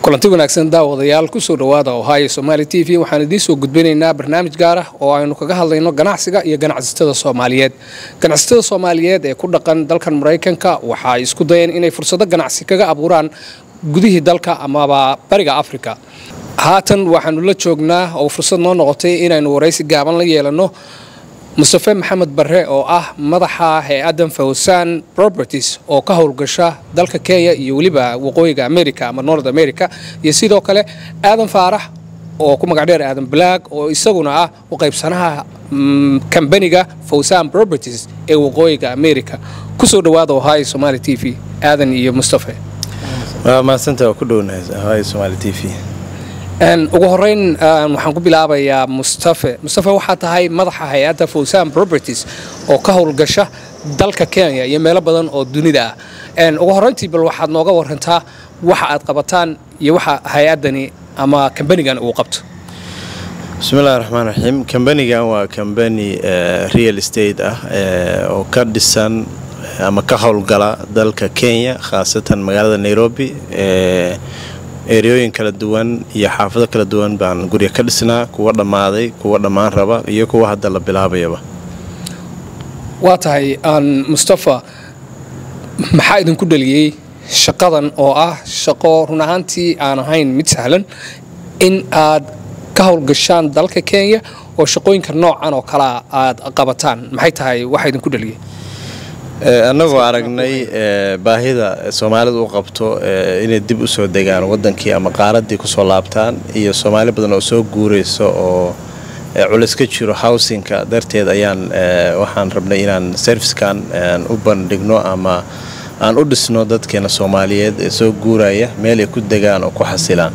kulanti wanaagsan daawadayaal kusoo dhawaada ohio somaali t v waxaan idiin soo gudbinaynaa barnaamij gaar ah oo aynu kaga hadlayno ganacsiga iyo ganacsatada soomaaliyeed ganacsatada soomaaliyeed ee ku dhaqan dalkan maraykanka waxa ay isku dayeen inay fursado ganacsi kaga abuuraan gudihii dalka amaba bariga afrika haatan waxaanu la joognaa oo fursad noo noqotay inaynu waraysi gaaban la yeelanno mustafe maxamed barre oo ah madaxa hay-addan fawsaan properties oo ka howlgasha dalka kenya iyo weliba waqooyiga america ama north america iyo sidoo kale aadan faarax oo ku magacdheer aadan black oo isaguna ah u qaybsanaha kambaniga fawsaan properties ee waqooyiga america kusoo dhawaada ohio somaali t v aadan iyo mustafe maasanta ku dhownahay ohio somaali t v ugu horeyn waxaan ku bilaabayaa mustafe mustafe waxaa tahay madaxa hay-adda fawsaan properties oo ka howlgasha dalka kenya iyo meelo badan oo dunida ah ugu horeyntii bal waxaad nooga warantaa waxa aad qabataan iyo waxa hay-addani ama kambanigan uu qabto bismillahi raxmaan raxiim kambanigan waa kambani real estate ah oo ka dhisan ama ka howlgala dalka kenya khaasatan magaalada nairobi eryooyin kala duwan iyo xaafado kala duwan baan gurya ka dhisnaa kuwa dhammaaday kuwa dhammaan raba iyo kuwa hadda la bilaabayaba waa tahay mustafa maxaa idinku dhaliyey shaqadan oo ah shaqo run ahaantii aan ahayn mid sahlan in aad ka howlgashaan dalka kenya oo shaqooyinka noocan oo kalea aad qabataan maxay tahay waxa idinku dhaliyey annagoo aragnay baahida soomaalidu u qabto inay dib u soo degaan wadankii ama qaaraddii kusoo laabtaan iyo soomaali badan oo soo guurayso oo culis ka jiro howsinka darteed ayaan waxaan rabnay inaan serfiskan u bandhigno ama aan u dhisno dadkeena soomaaliyeed ee soo guuraya meel ay ku degaan oo ku xasilaan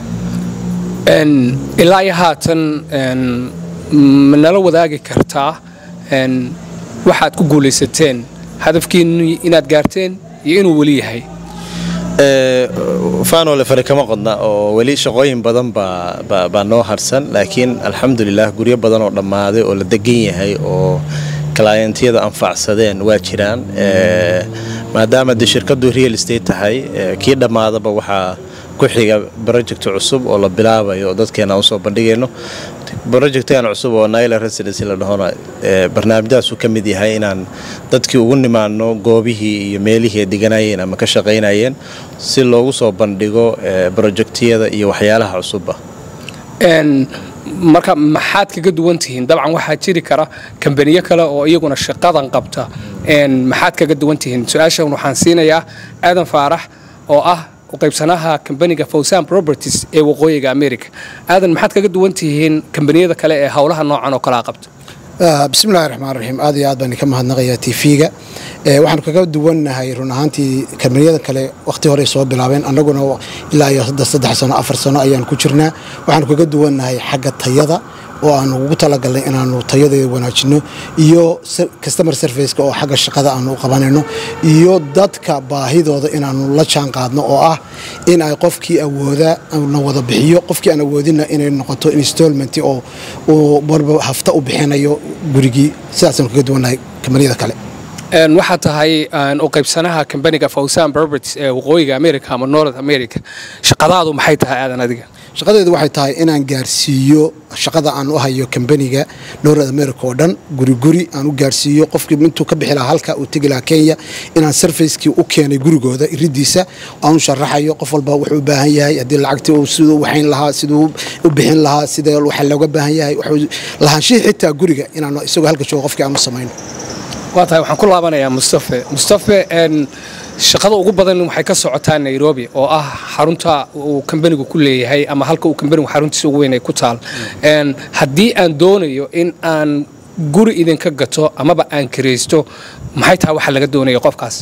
ilaa iyo haatan ma nala wadaagi kartaa waxaad ku guulaysateen hadafkiinu inaad gaarteen iyo inuu weli yahay faanole fari kama qodna oo weli shaqooyin badan baa noo harsan laakiin alxamdulilah guryo badan oo dhammaaday oo la degan yahay oo kalaayantiyada anfacsadeen waa jiraan maadaama dee shirkadu real estate tahay kii dhammaadaba waxaa ku xiga project cusub oo la bilaabayo oo dadkeena usoo bandhigayno projectgan cusub oo naila residency la dhahona barnaamijdaasuu ka mid yahay inaan dadkii ugu nimaano goobihii iyo meelihii ay deganayeen ama ka shaqaynayeen si loogu soo bandhigo projectiyada iyo waxyaalaha cusubba marka maxaad kaga duwan tihiin dabcan waxaa jiri kara kambaniyo kale oo iyaguna shaqadan qabta maxaad kaga duwan tihiin su-aashan waxaan siinayaa aadan faarax oo ah qaybsanaha kambaniga fawsaan properties ee waqooyiga america aadan maxaad kaga duwan tihiin kambaniyada kale ee howlaha noocan oo kalea qabta bismillahi raxmaan raxiim aad iyo aad baan ka mahadnaqayaa t v-ga waxaanu kaga duwannahay run ahaantii kambaniyada kale wakhti hore soo bilaabeen annaguna ilaa iyo saddex sano afar sano ayaan ku jirnaa waxaanu kaga duwannahay xagga tayada oo aanu ugu talagalnay inaanu tayadeeda wanaajino iyo customer serviceka oo xagga shaqada aanu u qabanayno iyo dadka baahidooda inaanu la jaan qaadno oo ah in ay qofkii awooda na wada bixiyo qofkii aan awoodinna inay noqoto installment oo uu marba hafta u bixinayo gurigii sidaasaanu kaga duwannahay kambaniyada kale waxaa tahay u qaybsanaha kambaniga fawsaan properties ee waqooyiga america ama north america shaqadaadu maxay tahay aadan adiga shaqadeedu waxay tahay inaan gaarsiiyo shaqada aan u hayo kambaniga north america oo dhan guri guri aan u gaarsiiyo qofkii intuu ka bixi lahaa halka uu tegi lahaa kenya inaan sarfacekii u keenay gurigooda iridiisa aan u sharaxayo qof walba wuxuu u baahan yahay haddii lacagtii uu siduu waxayn lahaa siduu u bixin lahaa sida waxa looga baahan yahay wuxuu lahaanshihii xitaa guriga inaan isagoo halka joogo qofkii aan u samayno waa tahay waxaan ku laabanayaa mustafe mustafe shaqada ugu badan waxay ka socotaa nairobi oo ah xarunta uu kambanigu ku leeyahay ama halka uu kambanigu xaruntiisa ugu weyn ay ku taal haddii aan doonayo in aan guri idinka gato amaba aan kiraysto maxay tahay waxa laga doonayo qofkaas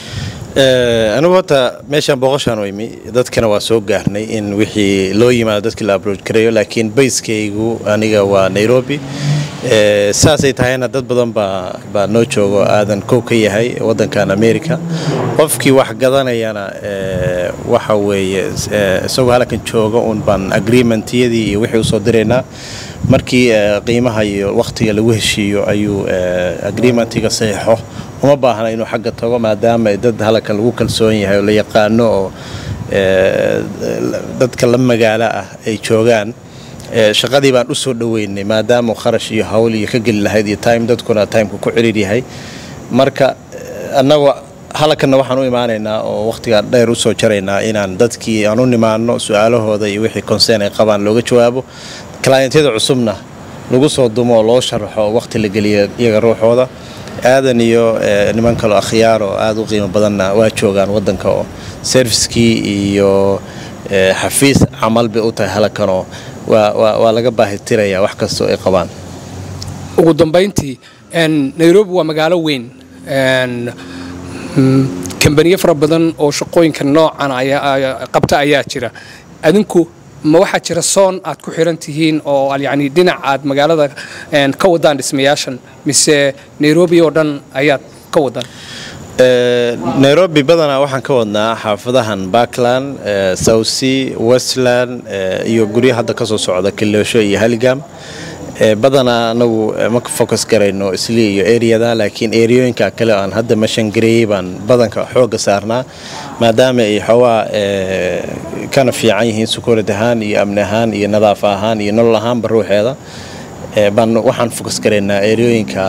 anigu horta meeshaan booqoshaan u imi dadkana waa soo gaarnay in wixii loo yimaado dadkii la abrooj gareeyo laakiin bayskaygu aniga waa nairobi saasay tahayna dad badan baa noo joogo aadan kow ka yahay wadankan america qofkii wax gadanayana waxa weeye isagoo halkan jooga un baan agreementyadii iyo wixii usoo diraynaa markii qiimaha iyo wakhtiga lagu heshiiyo ayuu agreementiga saxiixo uma baahna inuu xagga tago maadaama dad halkan lagu kalsoon yahay oo la yaqaano oo dadka la magaalo ah ay joogaan shaqadii baan u soo dhoweynay maadaama kharash iyo hawl iyo ka geli lahayd iyo time dadkuna timeka ku ciriir yahay marka annagu halkanna waxaan u imaanaynaa oo wakhtigaa dheer u soo jaraynaa inaan dadkii aan u nimaano su-aalahooda iyo wixii concern ay qabaan looga jawaabo clientyada cusubna lagu soo dumo oo loo sharaxo oo wakhti la geliya iyaga ruuxooda aadan iyo niman kaloo akhyaar oo aada u qiimo badanna waa joogaan waddanka oo serviskii iyo xafiis camal bay u tahay halkanoo waa laga baahitiraya wax kastoo ay qabaan ugu dambayntii nairobi waa magaalo weyn kambaniyo fara badan oo shaqooyinka noocan qabta ayaa jira adinku ma waxaa jira soon aad ku xiran tihiin oo yani dhinac aad magaalada ka wadaan dhismayaashan mise nairobi oo dhan ayaad ka wadaan nairobi badanaa waxaan ka wadnaa xaafadahan backland southsea westland iyo guryo hadda kasoo socda kiloosho iyo haligam badanaa anagu ma focus garayno isli iyo areada laakiin eriyooyinka kale aan hadda mashangareeyey baan badanka xooga saarnaa maadaama ay xoogaa kana fiican yihiin sukuurad ahaan iyo amni ahaan iyo nadaafa ahaan iyo nolol ahaanba ruuxeeda baan waxaan focus garaynaa eriyooyinka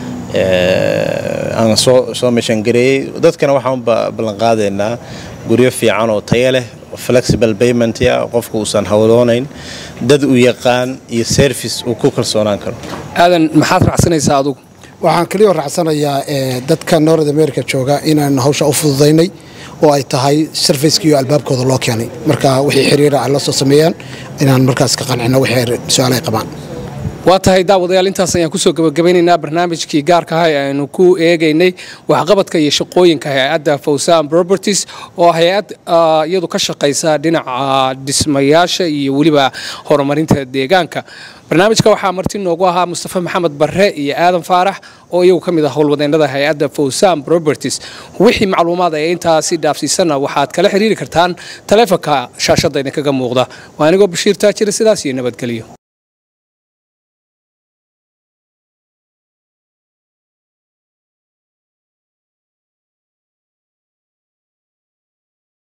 aan soo soo mashangareeyey dadkana waxaan ballanqaadaynaa guryo fiican oo tayo leh flexible payment ah qofku uusan hawloonayn dad u yaqaan iyo service uu ku kalsoonaan karo aadan maxaad raacsanaysaa adugu waxaan keliya raacsanayaa dadka north america jooga inaan hawsha u fududaynay oo ay tahay sarfaceka iyo albaabkooda loo keenay marka wixii xiriira ay la soo sameeyaan inaan markaas ka qancino wixii su-aal ay qabaan waa tahay daawadayaal intaas ayaan kusoo gabagabeynaynaa barnaamijkii gaarka ah ee aynu ku eegaynay waxqabadka iyo shaqooyinka hay-adda fawsan properties oo hay-ad iyadu ka shaqaysa dhinaca dhismayaasha iyo weliba horumarinta deegaanka barnaamijka waxaa marti noogu ahaa mustafa maxamed barre iyo aadan faarax oo iyagu ka mid ah howlwadeennada hay-adda fawsan properties wixii macluumaad ee intaasi dhaafsiisanna waxaad kala xiriiri kartaan taleefonka shaashadda idinkaga muuqda waa anigoo bashiir taajira sidaas iyo nabadgelyo